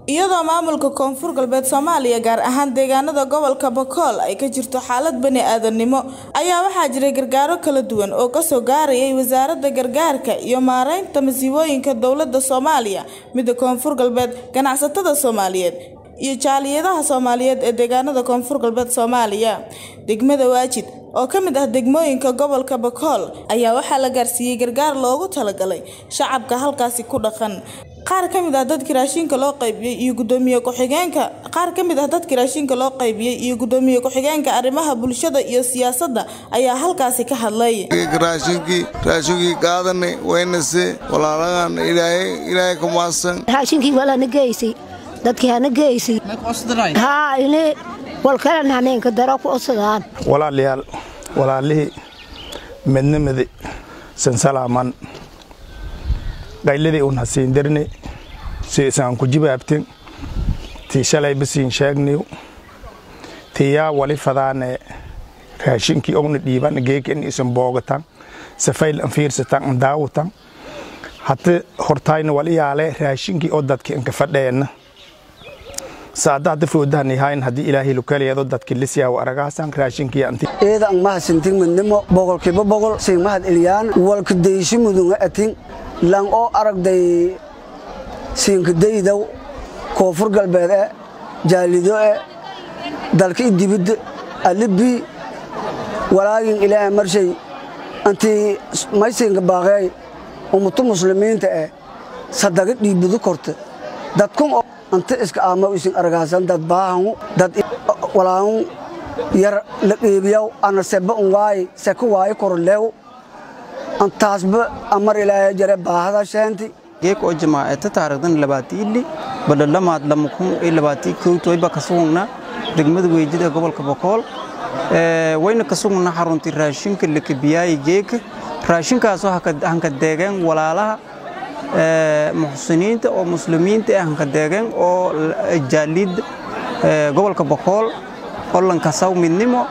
iyadoo maamulka koonfur galbeed soomaaliya gaar ahaan deegaanada gobolka bakool ay ka jirto xaalad bani aadamnimo ayaa waxaa jiray gargaaro kala duwan oo kasoo gaarayay wasaaradda gargaarka iyo maareynta masiibooyinka dowladda soomaaliya midda koonfur galbeed ganacsatada soomaaliyeed iyo jaaliyadaha soomaaliyeed ee deegaanada koonfur galbeed soomaaliya degmada waajid oo ka mid ah degmooyinka gobolka bakool ayaa waxaa la gaarsiiyey gargaar loogu talagalay shacabka halkaasi ku dhaqan qaar ka mid ah dadkii raashinka loo qaybiyey iyo gudoomiye ku-xigeenka qaar ka mid ah dadkii raashinka loo qaybiyey iyo gudoomiye ku-xigeenka arrimaha bulshada iyo siyaasadda ayaa halkaasi ka hadlay raashinkii raashinkii qaadanay waynase walaalahan ilaahay ilaahay ku maadsan raashinkii walana geysay dadkii hana geysay haa ini walkalan haneenka daro ku odsadaan walaalayaal walaalihii midnimadi sansalaaman qayladii un hasiin darni si isaan ku jibaabtin tii shalay bisiin sheegniw tiyaa wali fadaane raashinkii ogna dhiiban geekin isan boogatan safayl an fiirsatan an daawatan hati hortayna wali yaale raashinkii oo dadki anka fadheenna saada hada foodahan yahayn haddii ilaahay lukaliyado dadki lisiyaaw aragaasan raashinkii anti eeda ang mahasintin midnimo boqolkiiba boqol sing mahad eliyaan walka deyshi mudunga atin lang oo aragday siinkadaydaw koonfur galbeed e jaalido e dalka idibidda alibii walaagin ilaahay marshay antii maysinka baaqeey ummatu muslimiinta e sadaga dhiibudu korta dadkun oo anta iska aamaw isin argaasan dad baahangu dad walaahun yar la qeybiyaw ana seba un waaye seka waaye korleew antaasba amar ilaahay jare baahada sheenti geek oo jamaacata taarikhdan labaatiili badhalamaad lamakun iyo labaatii kowtoyba ka sugugna degmada weejida ee gobolka bokool wayna ka sugugna xaruntii raashinka lakabiyaayi geeka raashinkaasoo hanka deegeen walaalaha muxsiniinta oo muslimiinta ee hanka deegeen oo jaalid gobolka bokool olankasaw midnimo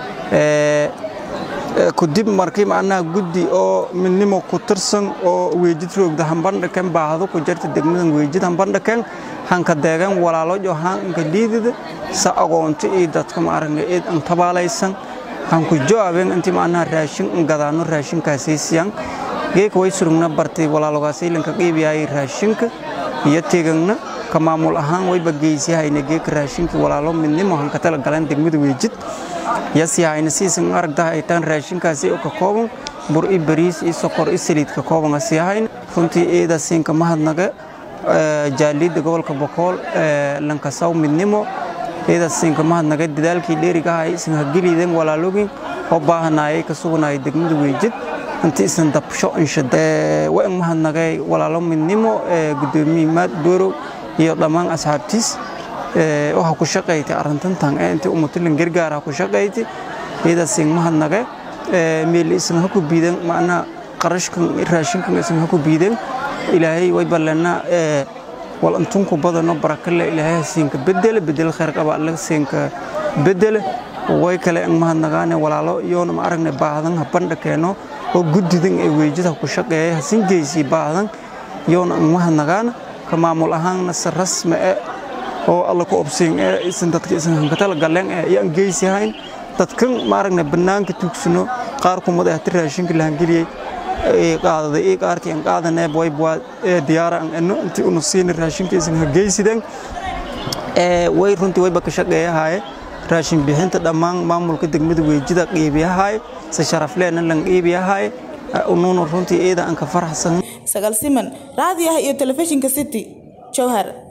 kudib markii macnaha guddi oo midnimo ku tirsan oo weejid roogda hambandhaken baahdo ku jarta degmadan weejid hambandhaken hanka deegan walaalojo hanka liidida sa agoonto iyo dadka maaragna eed an tabaalaysan hanku joabeen intii macnaha raashin an gadaano raashinkaasaysiyan geeka way surugna bartay walaalogaasylanka qiibiyaayay raashinka iyo tegagna ka maamul ahaan wayba geysiyahayna geeka raashinka walaalo midnimo hanka tala galeen degmada weejid yasiyahayna siisan aragtaha ay taan raashinkaasi oo ka kooban bur i bariis i sokor i saliid ka kooban asiyahayna runtii eeda siinka mahadnaga jaalida gobolka bokool lankasaw midnimo eeda siinka mahadnaga dadaalkii dheerigahay isan hageliiden walaalogin oo baahanaayay ka suganayay degmada weejid inti isan dabsho inshade waan mahadnagay walaalo midnimo gudoomiye maad boorow iyo dhammaan asxaabtiis waxa ku shaqayti arrintantan ee intii ummatulan gargaar ku shaqayti iyadaasin mahadnage meel isan ha ku biidan macnaha qarashkan raashinkan isan ha ku biidan ilaahay way ballana wal antunku badano barakale ilaahay siinka bedele bedel khayr qaba alla siinka bedele way kale ang mahadnagaane walaalo iyoona ma aragne baahdan ha bandhakeeno oo guddidan ee weejada ku shaqeeya hasin geysii baahdan iyoona ang mahadnagaana ka maamul ahaanna si rasmi e oo alla ku obsiin ee isan dadka isan hankatala galeen ee ayaan geysihayn dadkan maaragna bannaanka tuugsano qaar kumad ah raashinka la hangeliyey ee qaadaday ee qaarkii aan qaadanay boy boy ee diyaara aan eno intii unu siin raashinka isan ha geysideen ee way runtii wayba ka shaqeeyahay raashin bixinta dhammaan maamulka degmada weejida qiibiyahay si sharaf lehna lan qiibiyahay unuuna runtii eeda aan ka faraxsan sagal siman raadiyaha iyo telefishinka city jowhar